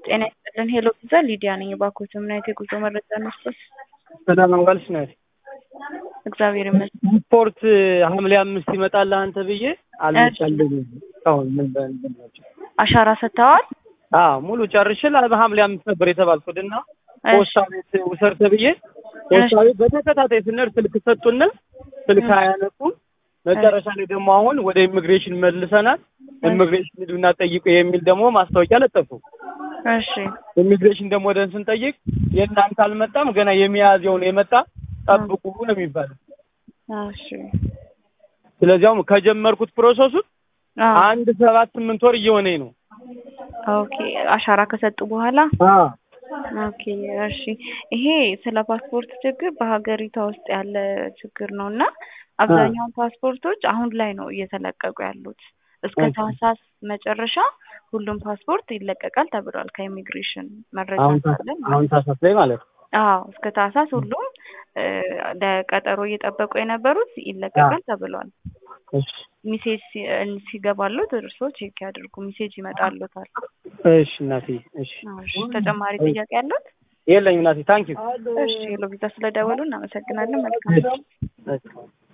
ጤና ይስጥልን ሄሎ ፒዛ ሊዲያ ነኝ። እባክዎትን ምን አይነት የጉዞ መረጃ እንስጠት? ሰላም ዋልሽ ናት። እግዚአብሔር ይመስገን። ስፖርት ሐምሌ አምስት ይመጣል አንተ ብዬ አልመጣልኝም። አሁን ምን በእንትን ናቸው? አሻራ ሰጥተዋል? አዎ ሙሉ ጨርሼ በሐምሌ አምስት ነበር የተባልኩት እና ፖስታ ቤት ውሰር ተብዬ ፖስታ ቤት በተከታታይ ስንሄድ ስልክ ሰጡን። ስልክ አያነቁም። መጨረሻ ላይ ደግሞ አሁን ወደ ኢሚግሬሽን መልሰናል። ኢሚግሬሽን ሂዱና ጠይቁ የሚል ደግሞ ማስታወቂያ ለጠፉ። እሺ ኢሚግሬሽን ደግሞ ወደን ስንጠይቅ የእናንተ አልመጣም ገና የሚያዝየው ነው የመጣ ጠብቁ ነው የሚባለው። እሺ ስለዚያውም ከጀመርኩት ፕሮሰሱን አዎ። አንድ ሰባት ስምንት ወር እየሆነኝ ነው። ኦኬ አሻራ ከሰጡ በኋላ አዎ ኦኬ እሺ። ይሄ ስለ ፓስፖርት ችግር በሀገሪቷ ውስጥ ያለ ችግር ነው እና አብዛኛውን ፓስፖርቶች አሁን ላይ ነው እየተለቀቁ ያሉት። እስከ ኦኬ። ታህሳስ መጨረሻ ሁሉም ፓስፖርት ይለቀቃል ተብሏል ከኢሚግሬሽን መረጃ አሁን ታ- ካለን አሁን ታሳስ ላይ ማለት ነው። አዎ እስከ ታህሳስ ሁሉም እ፣ ለቀጠሮ እየጠበቁ የነበሩት ይለቀቃል ተብሏል። እሺ ሚሴጅ ሲ- እ፣ ሲገባሉት እርስዎ ቼክ ያድርጉ። ሚሴጅ ይመጣሉታል። እሺ እናቴ እሺ እሺ ተጨማሪ ጥያቄ ያሉት? የለኝም እናቴ ታንኪዩ እሺ ሎቪዛ ስለደወሉ እናመሰግናለን። መልካም እሺ